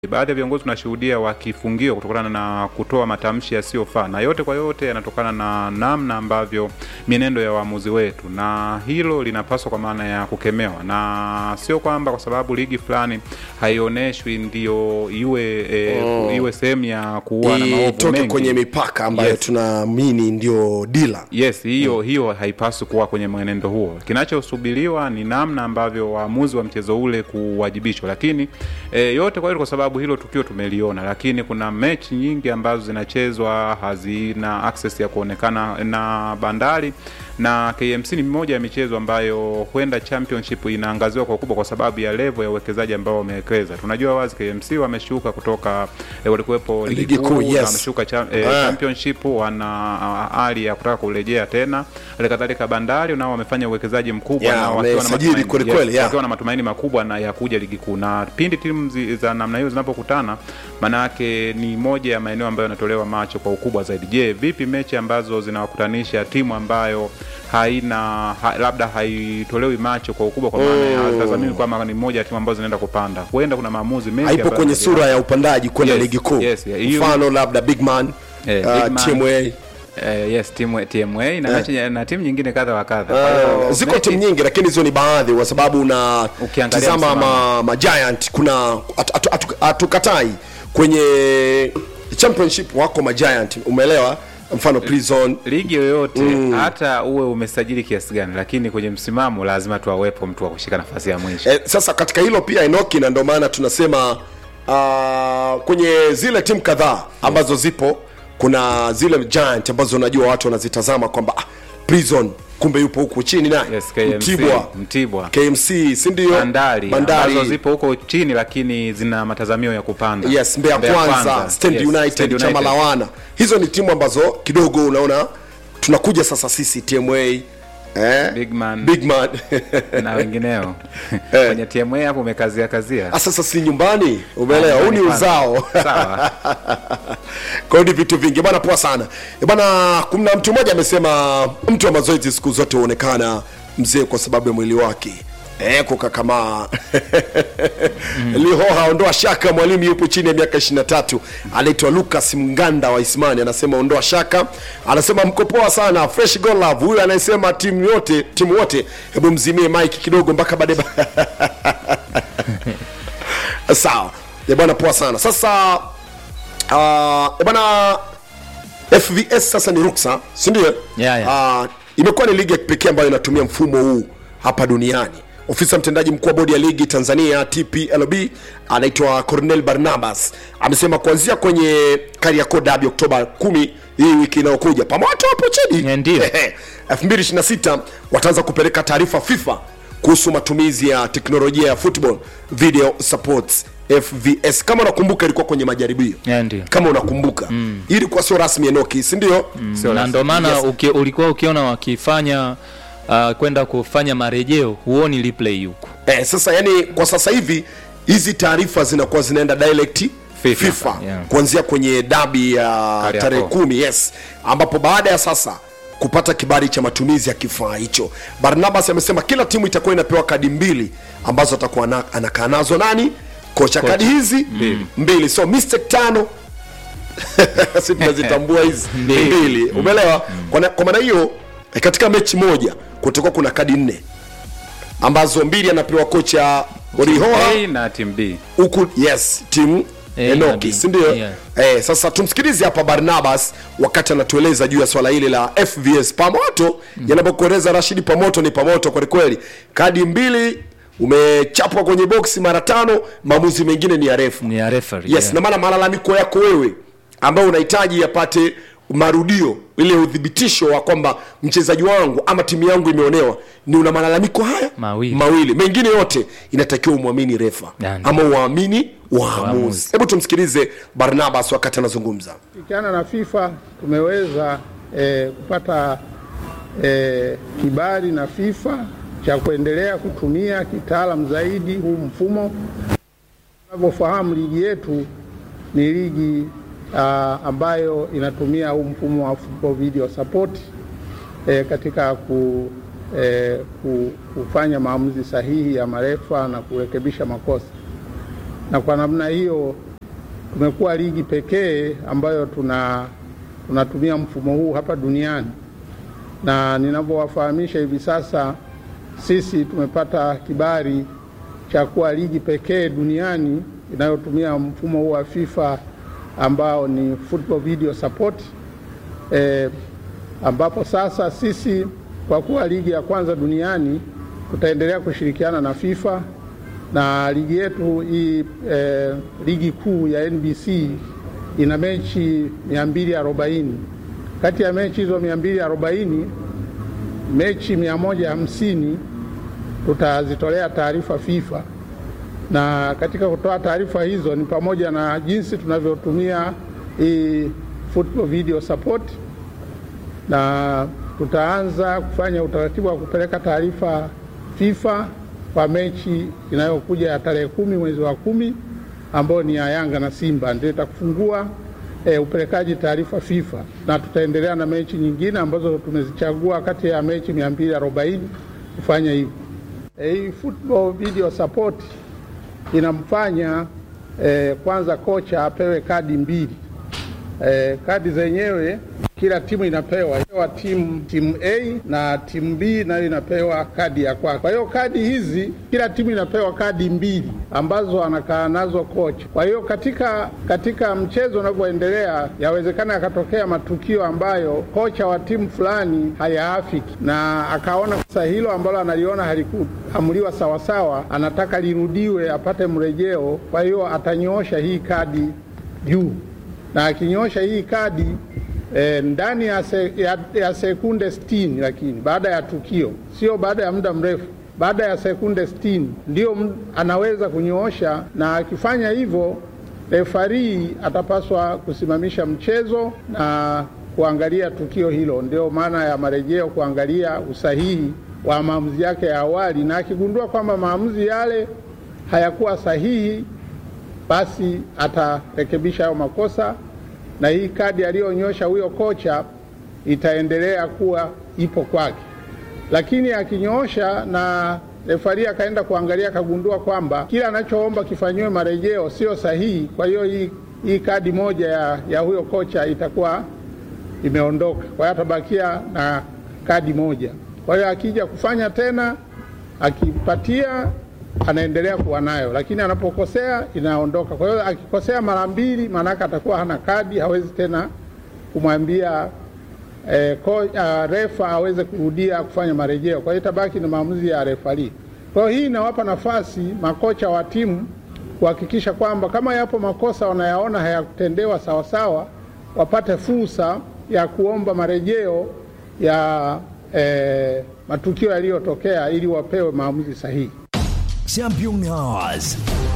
baadhi ya viongozi tunashuhudia wakifungiwa kutokana na kutoa matamshi yasiyofaa, na yote kwa yote yanatokana na namna ambavyo mienendo ya waamuzi wetu, na hilo linapaswa kwa maana ya kukemewa, na sio kwamba kwa sababu ligi fulani haioneshwi ndio iwe e, Mm. iwe sehemu ya kuua na maovu itoke mengi. kwenye mipaka ambayo Yes. tunaamini ndio dila Yes, hiyo hiyo haipaswi kuwa kwenye mwenendo huo. Kinachosubiriwa ni namna ambavyo waamuzi wa mchezo ule kuwajibishwa, lakini e, yote kwa hilo, kwa sababu hilo tukio tumeliona, lakini kuna mechi nyingi ambazo zinachezwa hazina access ya kuonekana na Bandari na KMC ni moja ya michezo ambayo huenda championship inaangaziwa kwa ukubwa kwa sababu ya level ya uwekezaji ambao wamewekeza. Tunajua wazi KMC wameshuka kutoka e, walikuwepo Ligi kuu, yes. na wameshuka cha, e, Ah. championship wana ah, hali ya kutaka kurejea tena. Hali kadhalika Bandari nao wamefanya uwekezaji mkubwa Yeah, na wakiwa na wamesajili matumaini- kweli yes, kweli, yeah. wakiwa na matumaini makubwa na ya kuja ligi kuu, na pindi timu zi- za namna hiyo zinapokutana, manake ni moja ya maeneo ambayo yanatolewa macho kwa ukubwa zaidi. Je, vipi mechi ambazo zinawakutanisha timu ambayo haina ha, labda haitolewi macho kwa ukubwa, kwa maana ya hazitazamiwi kwamba ni moja ya timu ambazo zinaenda kupanda, huenda kuna maamuzi mengi haipo ambayo kwenye yanaendelea. sura ya upandaji kwenda Yes, ligi kuu yes, yeah, hiyo- mfano labda big man Eh, uh, Big Man. TMA Eh, yes timu TMA na, mechi- na timu nyingine kadha wa kadha. Kwa hiyo Uh, ziko mechi- timu nyingi lakini hizo ni baadhi kwa sababu una Ukiangalia tizama msimamo. ma, ma giant kuna hatu- hatu- hatu- hatukatai kwenye championship wako ma giant umeelewa mfano prison ligi yoyote hata uwe umesajili kiasi gani, lakini kwenye msimamo lazima tu awepo mtu wa kushika nafasi ya mwisho. Eh, sasa katika hilo pia Enoki, na ndio maana tunasema uh, kwenye zile timu kadhaa ambazo zipo, kuna zile giant ambazo unajua watu wanazitazama kwamba ah, prison kumbe yupo huku chini naye Yes, KMC, Mtibwa, Mtibwa. KMC si ndio? Bandari, ambazo zipo huko chini lakini zina matazamio ya kupanda. yes, Mbeya Kwanza, Stand yes, United, Stand chama la wana. Hizo ni timu ambazo kidogo unaona tunakuja sasa sisi TMA eh? Big Man. Big Man. na wengineo Eh. kwenye TMA hapo umekazia kazia. Ah, sasa si nyumbani, umeelewa? Huu ni Nyumbani uzao Sawa. kwa hiyo ni vitu vingi bwana, poa sana Eh, bwana. Kuna mtu mmoja amesema mtu wa mazoezi siku zote huonekana mzee kwa sababu ya mwili wake Eh, kukakamaa Lihoha, ondoa shaka, mwalimu yupo chini ya miaka 23, anaitwa Lucas Mganda wa Ismani, anasema ondoa shaka, anasema mko poa sana, fresh go love. Huyu anayesema timu yote timu wote, hebu mzimie mike kidogo mpaka baadaye. Sawa Eh, bwana, poa sana. Sasa uh, bwana FVS sasa ni ruksa, si ndio? Yeah, yeah. Uh, imekuwa ni ligi ya kipekee ambayo inatumia mfumo huu hapa duniani. Ofisa mtendaji mkuu wa bodi ya ligi Tanzania TPLB anaitwa Cornel Barnabas amesema kuanzia kwenye Kariakoo Derby Oktoba 10 hii wiki inayokuja, pamoja hapo chini Yeah, ndio. 2026 wataanza kupeleka taarifa FIFA kuhusu matumizi ya teknolojia ya football video supports FVS. Kama unakumbuka ilikuwa kwenye majaribio Yeah, ndio. kama unakumbuka mm. ilikuwa sio rasmi Enoki, si ndio? Sio na rasmi. ndo maana Yes. uki, ulikuwa ukiona wakifanya uh, kwenda kufanya marejeo huoni replay huku Eh, sasa yani kwa sasa hivi hizi taarifa zinakuwa zinaenda direct FIFA, FIFA, yeah. kuanzia kwenye dabi ya Kariakoo. tarehe kumi yes, ambapo baada ya sasa kupata kibali cha matumizi ya kifaa hicho, Barnabas amesema kila timu itakuwa inapewa kadi mbili ambazo atakuwa ana- anakaa nazo nani kocha, kadi hizi mbili, so mistake tano si tunazitambua hizi Mbili. mbili, umeelewa? Kwa na- Kwa maana hiyo eh, katika mechi moja kutakuwa kuna kadi nne ambazo mbili anapewa kocha Orihoa A na timu B. huku yes timu A na Enoki B. si ndio? Yeah. Eh, sasa tumsikilize hapa Barnabas wakati anatueleza juu ya swala hili la FVS Pamoto mm. yanapokueleza Rashidi Pamoto ni Pamoto kweli kweli, kadi mbili umechapwa kwenye boksi mara tano, maamuzi mengine ni ya refu ni ya referee yes yeah. na maana malalamiko yako wewe ambayo unahitaji yapate marudio ile udhibitisho wa kwamba mchezaji wangu ama timu yangu imeonewa ni una malalamiko haya Mawili. mawili mengine yote inatakiwa umwamini refa Yani. ama uamini waamuzi Waamuzi. hebu tumsikilize barnabas wakati anazungumza Kushirikiana na FIFA tumeweza eh, kupata eh, kibali na FIFA cha kuendelea kutumia kitaalam zaidi huu mfumo. Tunavyofahamu ligi yetu ni ligi ah, ambayo inatumia huu mfumo wa football video support eh, katika ku, eh, ku, kufanya maamuzi sahihi ya marefa na kurekebisha makosa, na kwa namna hiyo tumekuwa ligi pekee ambayo tuna tunatumia mfumo huu hapa duniani, na ninavyowafahamisha hivi sasa, sisi tumepata kibali cha kuwa ligi pekee duniani inayotumia mfumo huu wa FIFA ambao ni football video support eh, ambapo sasa sisi kwa kuwa ligi ya kwanza duniani tutaendelea kushirikiana na FIFA na ligi yetu hii eh, ligi kuu ya NBC ina mechi 240. Kati ya mechi hizo 240, mechi 150 tutazitolea taarifa FIFA, na katika kutoa taarifa hizo ni pamoja na jinsi tunavyotumia hii football video support, na tutaanza kufanya utaratibu wa kupeleka taarifa FIFA kwa mechi inayokuja ya tarehe kumi mwezi wa kumi ambayo ni ya Yanga na Simba ndio itakufungua e, upelekaji taarifa FIFA, na tutaendelea na mechi nyingine ambazo tumezichagua kati ya mechi 240 kufanya hivyo. E, hii football video support inamfanya e, kwanza kocha apewe kadi mbili. E, kadi zenyewe kila timu inapewa pewa timu timu A na timu B nayo inapewa kadi ya kwake. Kwa hiyo kadi hizi kila timu inapewa kadi mbili ambazo anakaa nazo kocha. Kwa hiyo katika katika mchezo unavyoendelea, yawezekana yakatokea matukio ambayo kocha wa timu fulani hayaafiki na akaona sasa hilo ambalo analiona halikuamuliwa sawasawa, anataka lirudiwe apate mrejeo. Kwa hiyo atanyoosha hii kadi juu na akinyosha hii kadi e, ndani ya, se, ya, ya sekunde 60, lakini baada ya tukio, sio baada ya muda mrefu, baada ya sekunde 60 ndio anaweza kunyoosha, na akifanya hivyo refarii atapaswa kusimamisha mchezo na kuangalia tukio hilo. Ndio maana ya marejeo, kuangalia usahihi wa maamuzi yake ya awali, na akigundua kwamba maamuzi yale hayakuwa sahihi basi atarekebisha hayo makosa, na hii kadi aliyonyosha huyo kocha itaendelea kuwa ipo kwake. Lakini akinyoosha na refari akaenda kuangalia akagundua kwamba kila anachoomba kifanyiwe marejeo sio sahihi, kwa hiyo hii, hii kadi moja ya, ya huyo kocha itakuwa imeondoka, kwa hiyo atabakia na kadi moja. Kwa hiyo akija kufanya tena akipatia anaendelea kuwa nayo, lakini anapokosea inaondoka. Kwa hiyo akikosea mara mbili, maanake atakuwa hana kadi, hawezi tena kumwambia eh, ko, uh, refa aweze kurudia kufanya marejeo. Kwa hiyo itabaki na maamuzi ya refari. Kwa hiyo hii inawapa nafasi makocha wa timu kuhakikisha kwamba kama yapo makosa wanayaona hayakutendewa sawasawa, wapate fursa ya kuomba marejeo ya eh, matukio yaliyotokea ili wapewe maamuzi sahihi. Champion Hours.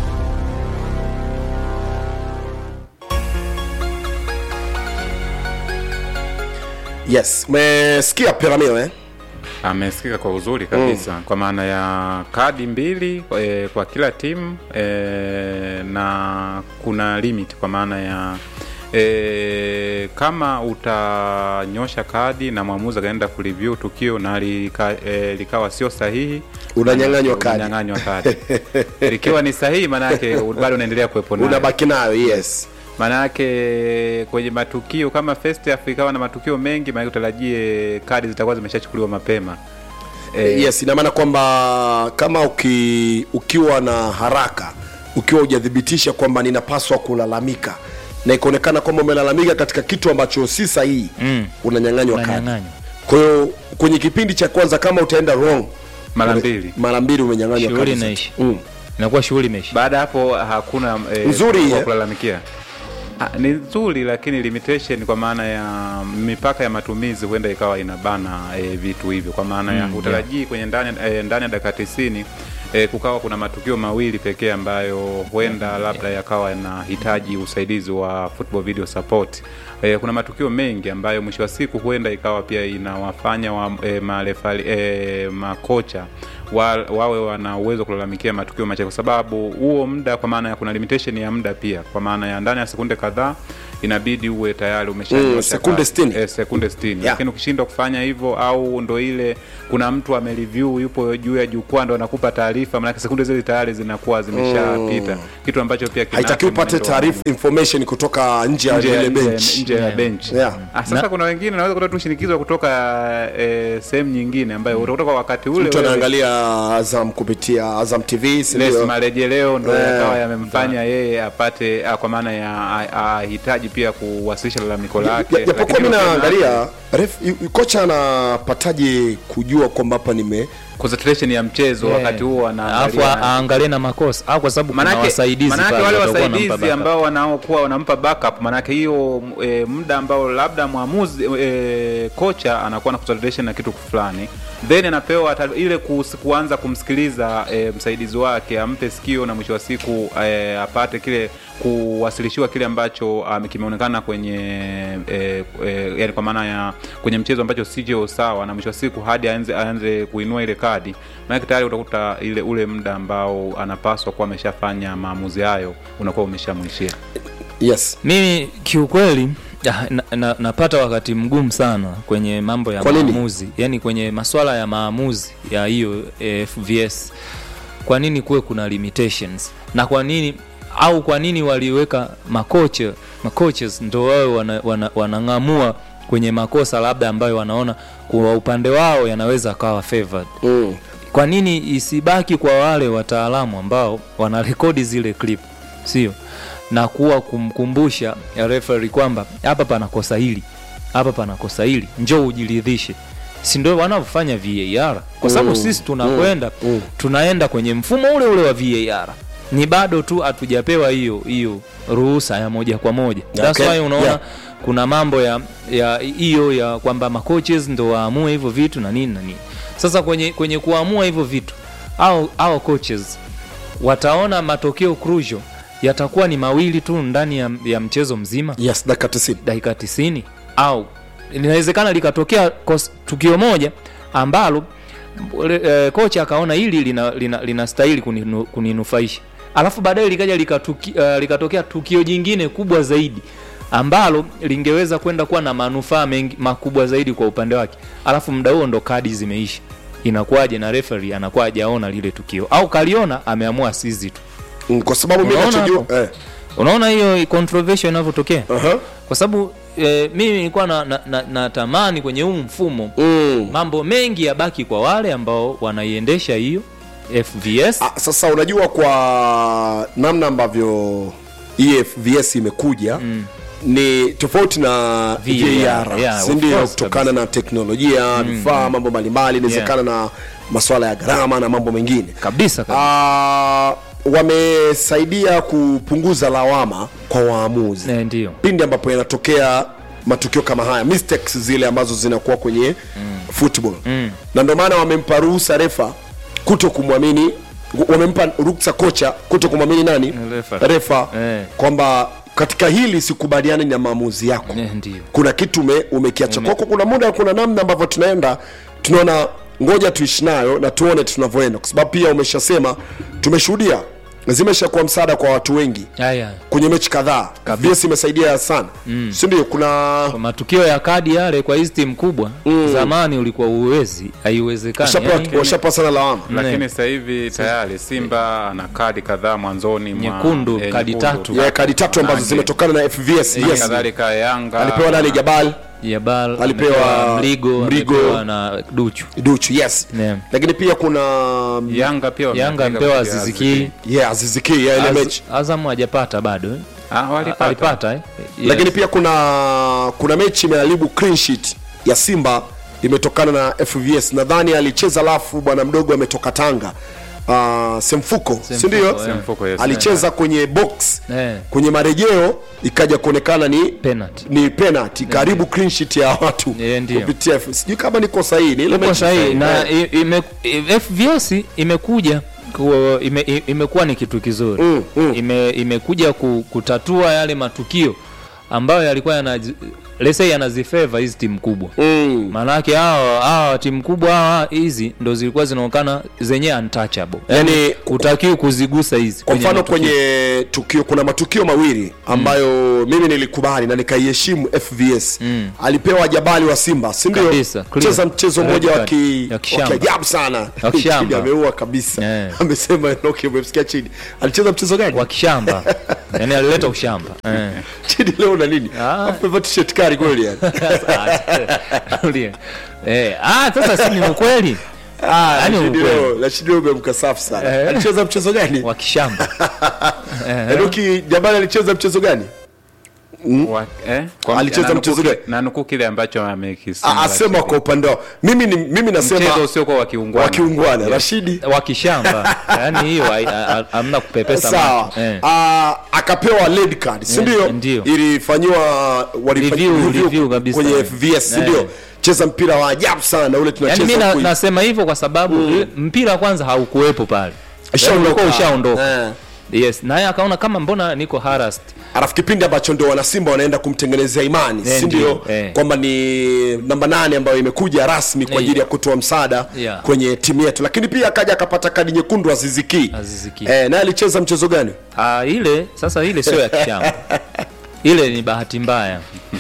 Yes, umesikia Peramio eh? amesikika kwa uzuri kabisa mm. kwa maana ya kadi mbili e, kwa kila timu e, na kuna limit kwa maana ya e, kama utanyosha kadi na mwamuzi akaenda kureview tukio na lika, e, likawa sio sahihi Unanyang'anywa kadi. unanyang'anywa kadi likiwa ni sahihi maanake bado unaendelea kuwepo nayo Unabaki nayo, yes. maanake kwenye matukio kama first half ikawa na matukio mengi maanake utarajie kadi zitakuwa zimeshachukuliwa mapema Eh, yes, ina maana kwamba kama uki, ukiwa na haraka ukiwa hujathibitisha kwamba ninapaswa kulalamika na ikaonekana kwamba umelalamika katika kitu ambacho si sahihi Mm. unanyang'anywa kadi. Unanyang'anywa. Kwa hiyo kwenye kipindi cha kwanza kama utaenda wrong mara ume- mbili mara mbili umenyang'anywa Shughuli kadi zote. inaisha. Mm. inakuwa shughuli imeisha baada ya hapo hakuna e, Nzuri, wa eh? kulalamikia Ah, ni nzuri lakini limitation kwa maana ya mipaka ya matumizi huenda ikawa inabana e, vitu hivyo kwa maana ya Mm, utarajii kwenye ndani e, ndani ya dakika tisini e, kukawa kuna matukio mawili pekee ambayo huenda labda yakawa yanahitaji usaidizi wa football video support e, kuna matukio mengi ambayo mwisho wa siku huenda ikawa pia inawafanya wa, e, marefali, e, makocha wa, wawe wana uwezo wa kulalamikia matukio machache, kwa sababu huo muda, kwa maana ya kuna limitation ya muda pia, kwa maana ya ndani ya sekunde kadhaa inabidi uwe tayari umeshanyosha Mm, sekunde kasi. 60. eh, sekunde 60 Yeah. lakini ukishindwa kufanya hivyo au ndo ile kuna mtu amereview yupo juu ya jukwaa ndo anakupa taarifa, maanake sekunde zile tayari zinakuwa zimeshapita, kitu ambacho pia kinaathiri haitakiwi upate mwenendo wa taarifa information kutoka nje ya nje ya- ile nje ya- bench nje ya Yeah. bench. Yeah. Ah, sasa kuna wengine naweza kuta tu shinikizo kutoka eh, sehemu nyingine ambayo utakuta kwa wakati ule mtu wewe- anaangalia azam kupitia azam tv si Yes, ndio? marejeleo ndo Eh, yakawa yamemfanya yeye apate ah, kwa maana ya ah, ahitaji pia kuwasilisha lalamiko lake. Ja- japokuwa Lakini mi ukiona- naangalia ref- yu- yu- kocha anapataje kujua kwamba hapa nime concentration ya mchezo Yeah. wakati huo alafu anaangalia aangalie na makosa au kwa sababu kuna manake, wasaidizi manake pale wale watakuwa wanampa wasaidizi backup. ambao wanaokuwa wanampa backup manake hiyo e, muda ambao labda mwamuzi e, kocha anakuwa na concentration na kitu fulani then anapewa ata- ile kus, kuanza kumsikiliza e, msaidizi wake ampe sikio na mwisho wa siku e, apate kile kuwasilishiwa kile ambacho um, kimeonekana kwenye e, e, yani kwa maana ya kwenye mchezo ambacho sicho sawa na mwisho wa siku hadi aanze, aanze kuinua ile kadi maanake tayari utakuta ile ule muda ambao anapaswa kuwa ameshafanya maamuzi hayo unakuwa umeshamwishia yes mimi kiukweli ah, na, na, napata wakati mgumu sana kwenye mambo ya Kwa nini? maamuzi yani kwenye maswala ya maamuzi ya hiyo eh, fvs kwa nini kuwe kuna limitations na kwa nini au kwa nini waliweka makocha macoaches ndo wawe wanang'amua wana, wanang'amua kwenye makosa labda ambayo wanaona kwa upande wao yanaweza akawa favored mm. kwa nini isibaki kwa wale wataalamu ambao wanarekodi zile clip sio na kuwa kumkumbusha referee kwamba hapa pana kosa hili hapa pana kosa hili njoo ujiridhishe si ndio wanavyofanya var kwa sababu Mm, sisi tunakwenda mm, mm. tunaenda kwenye mfumo ule ule wa var ni bado tu hatujapewa hiyo hiyo ruhusa ya moja kwa moja That's Okay, why unaona yeah. kuna mambo ya ya hiyo ya kwamba macoaches ndo waamue hivyo vitu na nini na nini sasa kwenye kwenye kuamua hivyo vitu au au coaches wataona matokeo crucial yatakuwa ni mawili tu ndani ya, ya mchezo mzima yes dakika 90 dakika 90 au linawezekana likatokea kos- tukio moja ambalo e, kocha akaona hili linastahili lina, lina linastahili kuninu, kuninufaisha alafu baadaye likaja likatuki, uh, likatokea tukio jingine kubwa zaidi ambalo lingeweza kwenda kuwa na manufaa mengi makubwa zaidi kwa upande wake alafu muda huo ndo kadi zimeisha inakuwaje na referee anakuwa hajaona lile tukio au kaliona ameamua sizi tu Mm, kwa sababu mi Unaona nachojua hapo? eh. unaona hiyo controversial inavyotokea uh-huh. kwa sababu eh, mimi nilikuwa natamani na, na, natamani kwenye huu mfumo mm. mambo mengi yabaki kwa wale ambao wanaiendesha hiyo fvs Ah, sasa unajua kwa namna ambavyo efvs imekuja mm. ni tofauti na VAR, var yeah, of sindio course, kutokana na teknolojia vifaa mambo mbalimbali inawezekana na maswala ya gharama na mambo mengine kabisa kabisa. Ah, wamesaidia kupunguza lawama kwa waamuzi Eh, ndio pindi ambapo yanatokea matukio kama haya mistakes zile ambazo zinakuwa kwenye mm. football mm. na ndio maana wamempa ruhusa refa kuto kumwamini wamempa ruksa kocha kuto kumwamini nani Refa. refa Eh. kwamba katika hili sikubaliani na maamuzi yako Eh, ndio kuna kitu ume, umekiacha kwako kuna muda kuna namna ambavyo tunaenda tunaona ngoja tuishi nayo na tuone tunavyoenda kwa sababu pia umeshasema tumeshuhudia zimeshakuwa msaada kwa watu wengi haya kwenye mechi kadhaa vs imesaidia sana mm. sindio kuna kwa matukio ya kadi yale kwa hizi timu kubwa mm. zamani ulikuwa uwezi haiwezekani washapewa yani, washapewa sana lawama lakini sasa hivi tayari simba ana kadi kadhaa mwanzoni mwa- Nyekundu, eh, kadi nyekundu. tatu. ya kadi tatu ambazo Nane. zimetokana na fvs Hali yes. kadhalika yanga alipewa nani jabal Jabal Alipewa amepewa mligo Mligo. amepewa na duchu duchu yes Yeah. lakini pia kuna yanga pia yanga wamepiga amepewa kupitia ziziki yeah aziziki ya ile Az, mechi azamu hajapata bado eh? Ah, walipata. alipata eh? yes. lakini pia kuna kuna mechi imeharibu clean sheet ya simba imetokana na fvs nadhani alicheza lafu bwana mdogo ametoka tanga uh, semfuko sindio eh. Semfuko, yes. alicheza kwenye box Eh. kwenye marejeo ikaja kuonekana ni penalty ni penalty karibu clean sheet ya watu Eh, ndio. kupitia F- sijui kama niko sahihi ni ile Uko mechi sahihi na Eh, i- ime, i- fvs imekuja ku- ime, i- imekuwa ni kitu kizuri Mm, mm. ime, imekuja ku, kutatua yale matukio ambayo yalikuwa yana let's say anazifeva hizi timu kubwa mm. maanake hawa hawa timu kubwa hawa hizi ndo zilikuwa zinaonekana zenyewe untouchable Yani, utakiwi kuzigusa hizi kwa mfano matukio. kwenye tukio kuna matukio mawili ambayo mimi nilikubali na nikaiheshimu fvs Mm. alipewa jabali wa simba si ndio Kabisa, clear. cheza mchezo Red mmoja wa card. ki- Ya wa kishamba. kiajabu sana Wa kishamba. Chidi ameua kabisa Eh. amesema Enoki umemsikia chini alicheza mchezo gani wa kishamba yani alileta ushamba eh. chini leo na nini Ah. amevaa t-shirt kali kweli yani Tulie. eh. ah, sasa si ni ukweli Ah, Yaani Rashidi ukweli. leo Rashidi leo umemka safi sana Eh. alicheza mchezo gani wa kishamba Enoki jabali alicheza mchezo gani Wa- eh? Kwa- Alicheza nanukuu mchezo kile- gani? nanukuu kile ambacho amekisema Ah, asema kwa upande wao mimi ni mimi nasema mchezo usiokuwa wa kiungwana wakiungwana Rashidi wa kishamba yani hiyo hai- ha- ha- hamna kupepesa sawa macho. eh. Ah, akapewa red card si Eh, ndio ndio. ilifanyiwa walifa- Review, review kabisa. kwenye fvs si Eh. ndio cheza mpira wa ajabu sana ule yani mi tunacheza na, huku- nasema hivyo kwa sababu mm. mpira kwanza haukuwepo pale Ushaondoka. Yaani ulikuwa ushaondoka Eh. yes naye akaona kama mbona niko harassed alafu kipindi ambacho ndio wanasimba wanaenda kumtengenezea imani Eh, si ndio ndio, eh. kwamba ni namba nane ambayo imekuja rasmi kwa Eh. ajili ya kutoa msaada Yeah. kwenye timu yetu lakini pia akaja akapata kadi nyekundu aziziki Aziz Ki. eh, naye alicheza mchezo gani ah, ile sasa ile sio ya kishamba ile ni bahati mbaya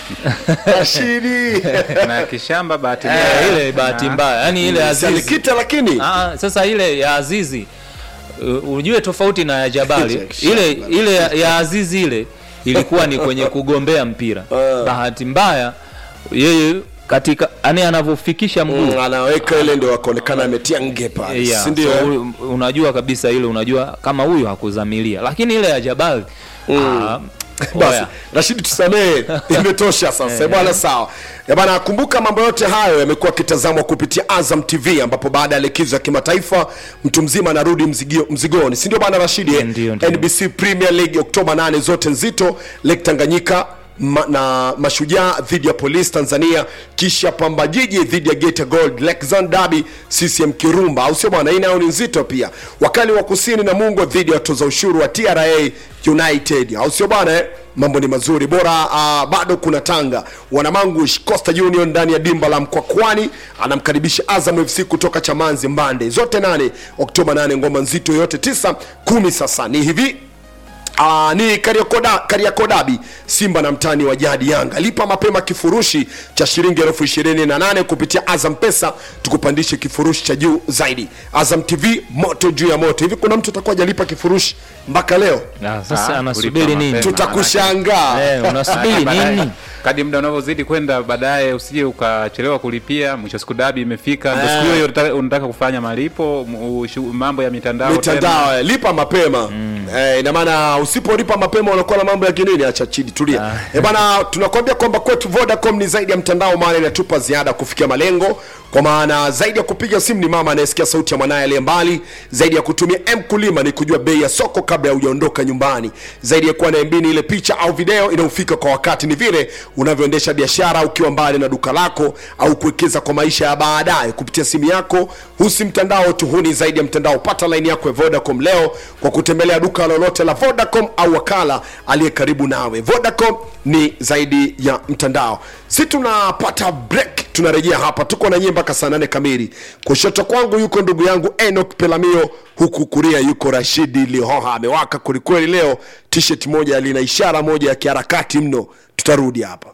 Rashidi na kishamba bahati eh, mbaya. ile bahati Na- mbaya yani ile Si azizi alikita lakini ah, sasa ile ya azizi uh, ujue tofauti na ya jabali Kishamba. ile ile ya, ya azizi ile ilikuwa ni kwenye kugombea mpira bahati mbaya yeye katika yani anavyofikisha mguu Mm, anaweka ile ndio akaonekana ametia nge pale Yeah, si ndio so, u- unajua kabisa ile unajua kama huyu hakuzamilia lakini ile ya jabali ah, basi oya. rashidi tusamehe imetosha sasa bwana sawa Eh, bwana kumbuka mambo yote hayo yamekuwa akitazamwa kupitia azam tv ambapo baada ya likizo ya kimataifa mtu mzima anarudi mzigio- mzigoni si ndio bwana rashidi eh? Ndio, ndio. nbc premier league oktoba 8 zote nzito lake tanganyika ma, na mashujaa dhidi ya polisi tanzania kisha pamba jiji dhidi ya geta gold lexan dabi ccm kirumba au sio bwana hii nayo ni nzito pia wakali wa kusini na mungo dhidi ya watoza ushuru wa tra united au sio bwana eh? mambo ni mazuri bora uh, bado kuna tanga wanamangush costa union ndani ya dimba la mkwakwani anamkaribisha azam fc kutoka chamanzi mbande zote nane oktoba 8 ngoma nzito yote tisa kumi sasa ni hivi Aa, ni Kariakoda, Kariakodabi Simba na mtani wa jadi Yanga. Lipa mapema kifurushi cha shilingi elfu ishirini na nane kupitia Azam Pesa, tukupandishe kifurushi cha juu zaidi. Azam TV moto juu ya moto. Hivi kuna mtu atakuwa hajalipa kifurushi mpaka leo? Ah, sasa Ah, anasubiri kulipa nini mapema. Tutakushangaa. Eh, unasubiri Baadaye- nini kadi muda unavyozidi kwenda baadaye usije ukachelewa kulipia mwisho siku dabi imefika ndo Eh. siku hiyo hiyo unataka- unataka kufanya malipo m- ushu- mambo ya mitandao tena. mitandao eh, lipa mapema mm. eh, ina maana usipolipa mapema unakuwa na mambo ya kinini acha chini tulia Ah. eh, bana tunakwambia kwamba kwetu vodacom ni zaidi ya mtandao maana inatupa ziada kufikia malengo kwa maana zaidi ya kupiga simu ni mama anayesikia sauti ya mwanaye aliye mbali zaidi ya kutumia mkulima ni kujua bei ya soko kabla ya hujaondoka nyumbani zaidi ya kuwa na MB ni ile picha au video inayofika kwa wakati ni vile unavyoendesha biashara ukiwa mbali na duka lako au kuwekeza kwa maisha ya baadaye kupitia simu yako husi mtandao tu huni zaidi ya mtandao pata laini yako ya vodacom leo kwa kutembelea duka lolote la vodacom au wakala aliye karibu nawe vodacom ni zaidi ya mtandao si tunapata break tunarejea hapa tuko na nyie mpaka saa nane kamili kushoto kwangu yuko ndugu yangu enok pelamio huku kuria yuko rashidi lihoha amewaka kwelikweli leo tshirt moja lina ishara moja ya kiharakati mno tutarudi hapa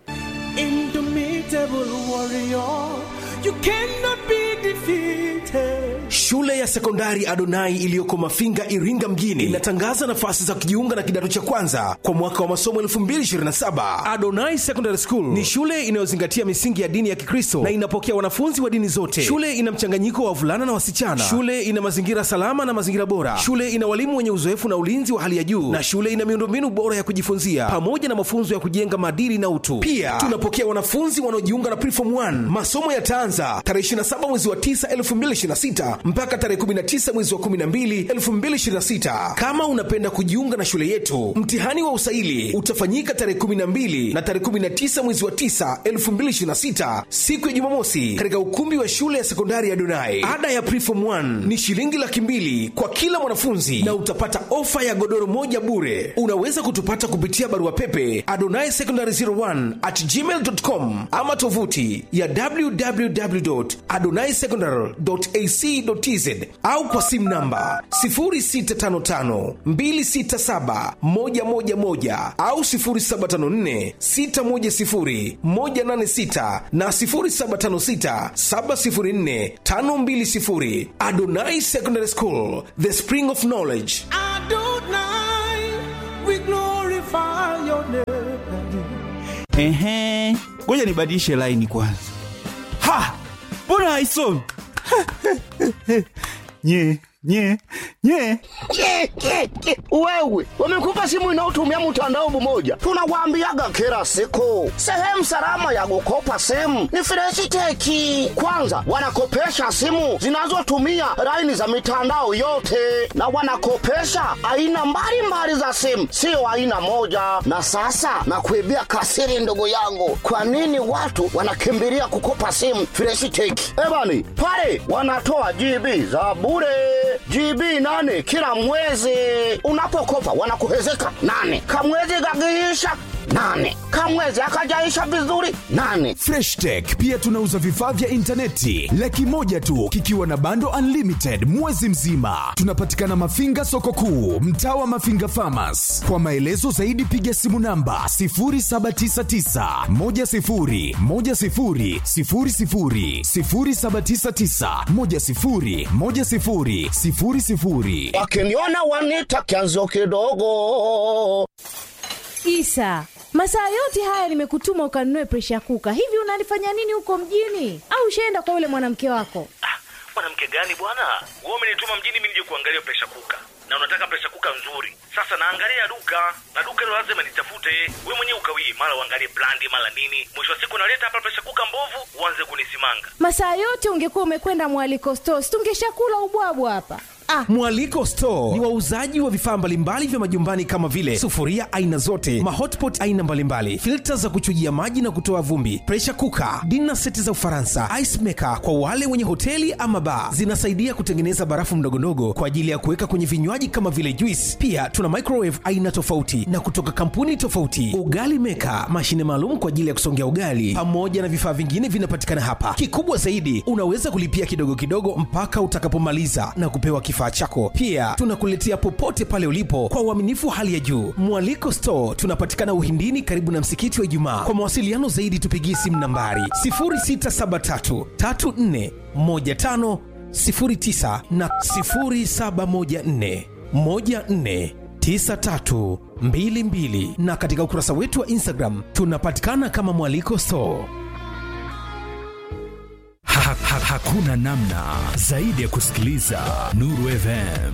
Indomitable warrior, you cannot be defeated. Shule ya sekondari Adonai iliyoko Mafinga, Iringa mjini inatangaza nafasi za kujiunga na kidato cha kwanza kwa mwaka wa masomo 2027. Adonai Secondary School ni shule inayozingatia misingi ya dini ya Kikristo na inapokea wanafunzi wa dini zote. Shule ina mchanganyiko wa wavulana na wasichana. Shule ina mazingira salama na mazingira bora. Shule ina walimu wenye uzoefu na ulinzi wa hali ya juu, na shule ina miundombinu bora ya kujifunzia pamoja na mafunzo ya kujenga maadili na utu. Pia tunapokea wanafunzi wanaojiunga na Preform 1. Masomo yataanza tarehe 27 mwezi wa 9 2026 mpaka tarehe tarehe 19 mwezi wa 12 2026. Kama unapenda kujiunga na shule yetu, mtihani wa usaili utafanyika tarehe 12 na tarehe 19 mwezi wa 9 2026, siku ya Jumamosi, katika ukumbi wa shule ya sekondari ya Donai. Ada ya preform 1 ni shilingi laki mbili kwa kila mwanafunzi na utapata ofa ya godoro moja bure. Unaweza kutupata kupitia barua pepe adonai secondary 01 at gmail.com ama tovuti ya www.adonaisecondary.ac.tz au kwa simu namba 0655267111 au 0754610186 na 0756704520. Adonai Secondary School, the spring of knowledge. Adonai, we glorify your name. Ehe, ngoja nibadilishe laini kwanza. Ha, mbona haisomi? nye nye nye Ke, ke, ke. Wewe wamekupa simu inayotumia mtandao mmoja, tunawaambiaga kila siku, sehemu salama ya kukopa simu ni Freshiteki. Kwanza wanakopesha simu zinazotumia laini za mitandao yote, na wanakopesha aina mbalimbali za simu, sio aina moja. Na sasa nakuibia kasiri, ndugu yangu, kwa nini watu wanakimbilia kukopa simu Freshiteki? Ebani pale wanatoa GB za bure GB nane kila mwezi. Unapokopa wanakuhezeka nane, kamwezi gagiisha nane, kamwezi akajaisha vizuri nane. freshtech pia tunauza vifaa vya intaneti laki moja tu kikiwa na bando unlimited mwezi mzima tunapatikana mafinga soko kuu mtaa wa mafinga famas kwa maelezo zaidi piga simu namba 799 Wakiniona wanita kianzo kidogo. Isa, masaa yote haya nimekutuma ukanunue presha kuka. Hivi unalifanya nini huko mjini? Au ushaenda kwa yule mwanamke wako? mwanamke gani bwana wewe umenituma mjini mimi nije kuangalia presha kuka na unataka presha kuka nzuri sasa naangalia duka na duka hilo lazima nitafute wewe mwenyewe ukawie mara uangalie brandi mara nini mwisho wa siku naleta hapa presha kuka mbovu uanze kunisimanga Masaa yote ungekuwa umekwenda mwaliko stores, tungeshakula ubwabwa hapa. Ah, Mwaliko Store ni wauzaji wa vifaa mbalimbali vya majumbani kama vile sufuria aina zote, mahotpot aina mbalimbali, filta za kuchujia maji na kutoa vumbi, pressure cooker, dinner seti za Ufaransa, ice maker kwa wale wenye hoteli ama bar. Zinasaidia kutengeneza barafu ndogondogo kwa ajili ya kuweka kwenye vinywaji kama vile juice. Pia tuna microwave aina tofauti na kutoka kampuni tofauti, ugali maker, mashine maalum kwa ajili ya kusongea ugali, pamoja na vifaa vingine vinapatikana hapa. Kikubwa zaidi, unaweza kulipia kidogo kidogo mpaka utakapomaliza na kupewa kifaa chako. Pia tunakuletea popote pale ulipo kwa uaminifu wa hali ya juu. Mwaliko Store tunapatikana Uhindini, karibu na msikiti wa Ijumaa. Kwa mawasiliano zaidi, tupigie simu nambari 0673 34 15 09 na 0714 14 9322 na katika ukurasa wetu wa Instagram tunapatikana kama Mwaliko Store. ha, ha, hakuna namna zaidi ya kusikiliza nuru fm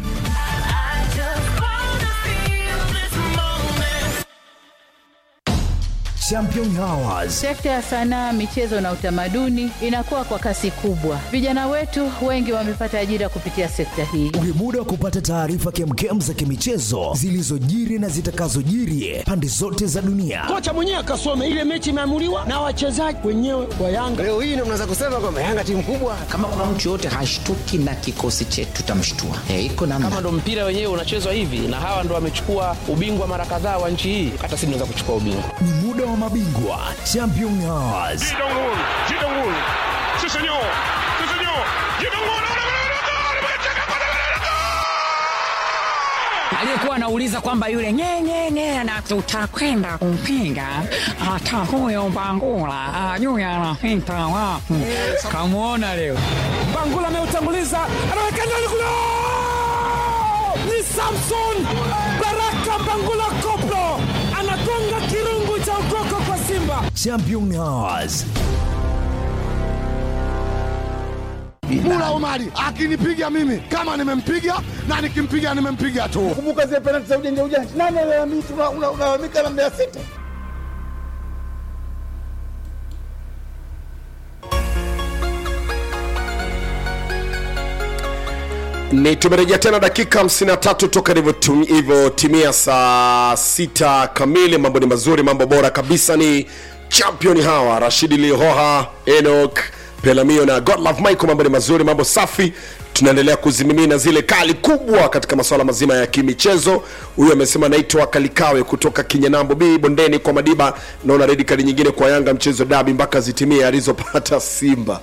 champion hours Sekta ya sanaa, michezo na utamaduni inakuwa kwa kasi kubwa. Vijana wetu wengi wamepata ajira kupitia sekta hii. ni muda wa kupata taarifa kemkem za kimichezo zilizojiri na zitakazojiri pande zote za dunia kocha mwenyewe akasome ile mechi imeamuliwa na wachezaji wenyewe wa Yanga. Leo hii ndio mnaweza kusema kwamba Yanga timu kubwa. kama kuna mtu yoyote hashtuki na kikosi chetu tutamshtua e, iko namna kama ndo mpira wenyewe unachezwa hivi na hawa ndo wamechukua ubingwa mara kadhaa wa nchi hii hata sisi tunaweza kuchukua ubingwa ni muda wa mabingwa champion hours aliyekuwa anauliza kwamba yule nyenyenye na tutakwenda kumpinga hata huyo Mbangula ajui anapita wapi. Kamwona leo Bangula ameutanguliza, anaweka ndani kule, ni Samson Baraka Bangula Koplo anagonga kirungu cha ukoko kwa Simba. champion hours Mula Omari akinipiga mimi kama nimempiga na nikimpiga nimempiga tu. Kumbuka zile penalti za ujanja ujanja, nani alalamika? Unalalamika na Mbeya City. ni tumerejea tena dakika 53 toka ilivyotum- ilivyotimia saa sita kamili mambo ni mazuri mambo bora kabisa ni champion hawa rashidi lihoha enok pelamio na godlove michael mambo ni mazuri mambo safi tunaendelea kuzimimina zile kali kubwa katika masuala mazima ya kimichezo huyu amesema naitwa kalikawe kutoka kinyanambo b bondeni kwa madiba naona redi kali nyingine kwa yanga mchezo dabi mpaka zitimie alizopata simba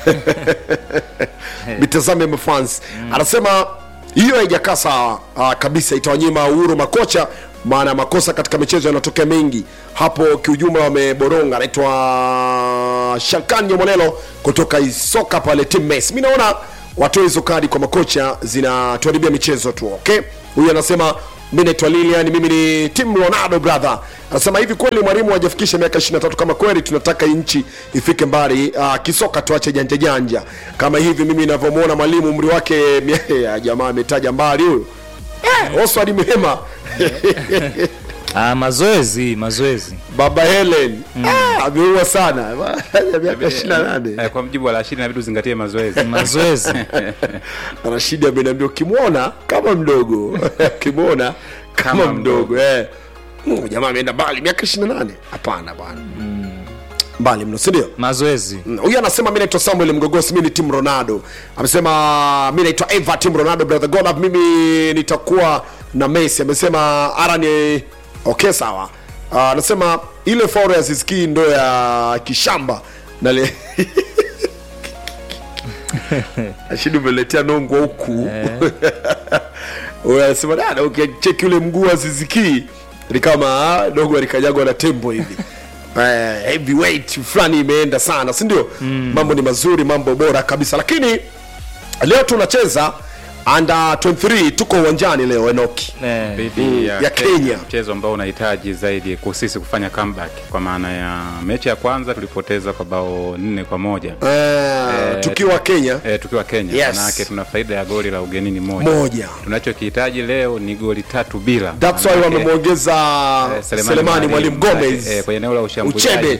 mitazame mafans anasema hiyo haijakaa sawa uh, kabisa itawanyima uhuru makocha maana makosa katika michezo yanatokea mengi hapo kiujumla wameboronga anaitwa shalkan nyomolelo kutoka isoka pale timmes mi naona watoe hizo kadi kwa makocha zinatuharibia michezo tu okay huyu anasema mi naitwa lilian mimi ni tim ronaldo brother anasema hivi kweli mwalimu hajafikisha miaka 23 kama kweli tunataka hii nchi ifike mbali uh, kisoka tuache janja janja kama hivi mimi inavyomwona mwalimu umri wake mia- ya jamaa ametaja mbali huyu eh, oswald mhema ah, mazoezi mazoezi baba helen ah, ameua sana ya miaka 28 Eh, kwa mjibu wa rashidi inabidi uzingatie mazoezi mazoezi rashidi ameniambia ukimwona kama mdogo ukimwona kama, Kama mdogo eh. Mm, jamaa ameenda mbali miaka 28 hapana bwana mbali mno sindio mazoezi Mm, huyu anasema mi naitwa samuel mgogosi mi ni tim ronaldo amesema mi naitwa eva tim ronaldo brother golaf mimi nitakuwa na messi amesema ara ni okay sawa Ah, anasema ile faul ya ziski ndo ya kishamba na le... ashidi umeletea nongwa huku Huyu anasema dada ukicheki ule mguu wa ziziki ni kama dogo alikanyagwa na tembo hivi Eh, heavyweight fulani imeenda sana si ndio mm. mambo ni mazuri mambo bora kabisa lakini leo tunacheza under 23 tuko uwanjani leo enoki dhidi Mm, ya, ya Kenya. mchezo ambao unahitaji zaidi ku- sisi kufanya comeback kwa maana ya mechi ya kwanza tulipoteza kwa bao nne kwa moja Eh, tukiwa Kenya eh, tukiwa Kenya Yes. manake tuna faida ya goli la ugenini moja, Moja. tunachokihitaji leo ni goli tatu bila that's why Manake, wamemwongeza eh, selemani mwalimu gomez eh, kwenye eneo la ushambuliaji uchebe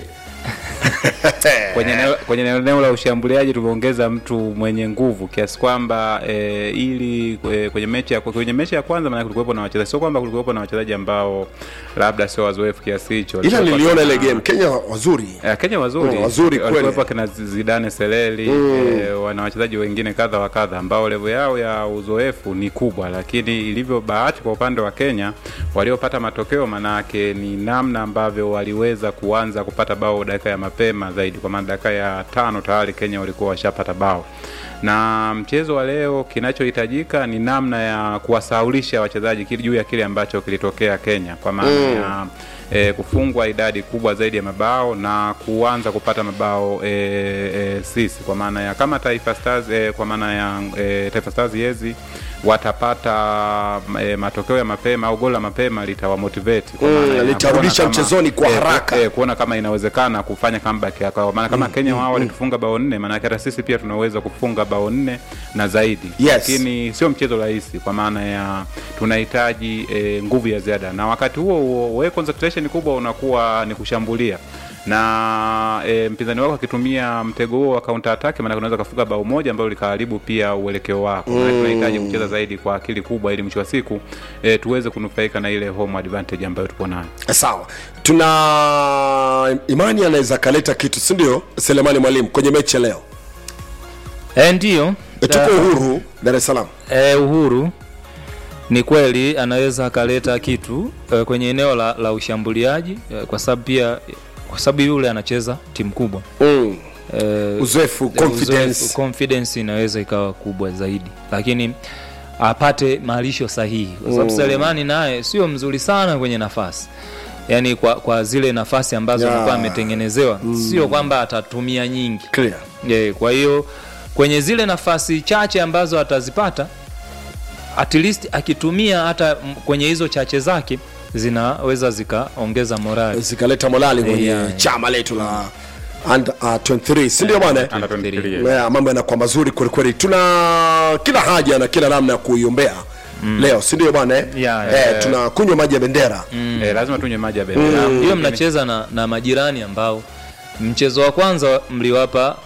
kwenye eneo, kwenye eneo la ushambuliaji tumeongeza mtu mwenye nguvu kiasi kwamba e, ili e, kwenye mechi ya kwenye mechi ya kwanza maana kulikuwepo na wachezaji sio kwamba kulikuwepo na wachezaji ambao labda sio wazoefu kiasi hicho ila Walikuwepo niliona ile kina- game kenya wazuri Eh, Kenya wazuri Oh, wazuri kweli. walikuwepo kina Zidane Seleli Mm. eh, wana wachezaji wengine kadha wa kadha ambao level yao ya uzoefu ni kubwa, lakini ilivyo bahati kwa upande wa Kenya waliopata matokeo, manake ni namna ambavyo waliweza kuanza kupata bao dakika ya mapema zaidi, kwa maana dakika ya tano tayari Kenya walikuwa washapata bao na mchezo wa leo kinachohitajika ni namna ya kuwasaulisha wachezaji kile- juu ya kile ambacho kilitokea Kenya kwa maana Mm. ya e, kufungwa idadi kubwa zaidi ya mabao na kuanza kupata mabao e, e, sisi kwa maana ya kama Taifa Stars e, kwa maana ya e, Taifa Stars yezi watapata e, matokeo ya mapema au goli la mapema litawamotivate kwa Mm, maana ya litarudisha kuona kama- mchezoni kwa e, haraka. e, kuona kama inawezekana kufanya comeback ya kwa maana kama Kenya wao walitufunga bao nne, maana hata sisi pia tunaweza kufunga bao nne na zaidi Yes. lakini sio mchezo rahisi kwa maana ya tunahitaji e, nguvu ya ziada, na wakati huo huo wewe concentration kubwa unakuwa ni kushambulia na e, mpinzani wako akitumia mtego huo wa counter attack, maana unaweza kufunga bao moja ambalo likaharibu pia uelekeo wako. Maana Mm. tunahitaji kucheza zaidi kwa akili kubwa, ili mwisho wa siku e, tuweze kunufaika na ile home advantage ambayo tupo nayo. sawa tuna imani anaweza akaleta kitu si ndio selemani mwalimu kwenye mechi ya leo e, ndio E, tuko uhuru dar es salaam e, uhuru ni kweli anaweza akaleta kitu e, kwenye eneo la, la ushambuliaji e, kwa sababu pia kwa sababu yule anacheza timu kubwa mm. e, Uzoefu, confidence. confidence inaweza ikawa kubwa zaidi lakini apate malisho sahihi kwa sababu Mm. selemani naye sio mzuri sana kwenye nafasi yaani kwa, kwa zile nafasi ambazo Yeah. alikuwa ametengenezewa Mm. sio kwamba atatumia nyingi Clear. yeah, kwa hiyo kwenye zile nafasi chache ambazo atazipata at least akitumia hata m- kwenye hizo chache zake zinaweza zikaongeza morali zikaleta morali kwenye Yeah. chama letu la under, uh, 23 si ndio bwana Under 23, yeah, mambo yanakuwa mazuri kwelikweli tuna kila haja na kila namna ya kuiombea mm. leo si ndio bwana eh? Yeah, eh, yeah. tunakunywa maji ya bendera Mm. E, lazima tunywe maji ya bendera hiyo mnacheza na, na majirani ambao mchezo wa kwanza mliwapa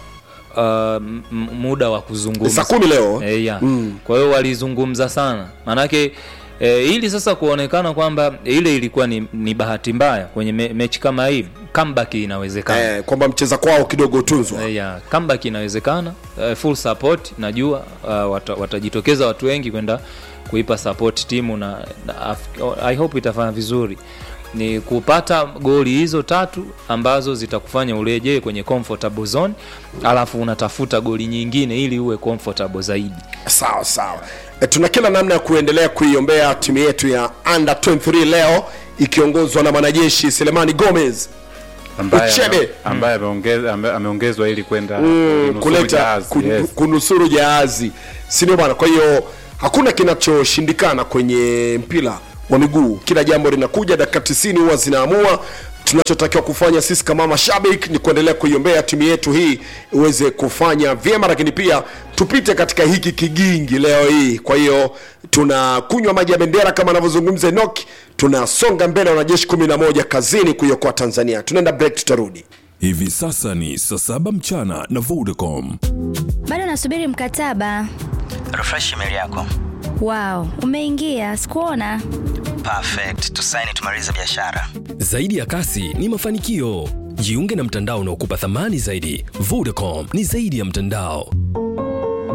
m- m- muda wa kuzungumza Saa kumi leo. e, ya. Mm. kwa hiyo walizungumza sana maanake e, ili sasa kuonekana kwamba ile ilikuwa ni, ni bahati mbaya kwenye me, mechi kama hii comeback inawezekana eh, kwamba mcheza kwao kidogo utunzwa e, ya comeback inawezekana e, full support najua uh, wata, watajitokeza watu wengi kwenda kuipa support timu na, na af- i hope itafanya vizuri ni kupata goli hizo tatu ambazo zitakufanya urejee kwenye comfortable zone alafu unatafuta goli nyingine ili uwe comfortable zaidi sawa sawa e, tuna kila namna ya kuendelea kuiombea timu yetu ya under 23 leo ikiongozwa na mwanajeshi selemani gomez ambaye Uchebe. ambaye ameongeza- ambaye ameongezwa ili kwenda mm, kunusuru kuleta jahazi, kun, yes. kunusuru jahazi sindio bwana kwa hiyo hakuna kinachoshindikana kwenye mpira wa miguu kila jambo linakuja dakika 90 huwa zinaamua tunachotakiwa kufanya sisi kama mashabiki ni kuendelea kuiombea timu yetu hii iweze kufanya vyema lakini pia tupite katika hiki kigingi leo hii kwa hiyo tunakunywa maji ya bendera kama anavyozungumza enok tunasonga mbele wanajeshi 11 kazini kuiokoa tanzania tunaenda break tutarudi Hivi sasa ni saa saba mchana na Vodacom. bado nasubiri mkataba refresh email yako wow umeingia sikuona perfect tusaini tumalize biashara Zaidi ya kasi ni mafanikio. Jiunge na mtandao unaokupa thamani zaidi. Vodacom ni zaidi ya mtandao.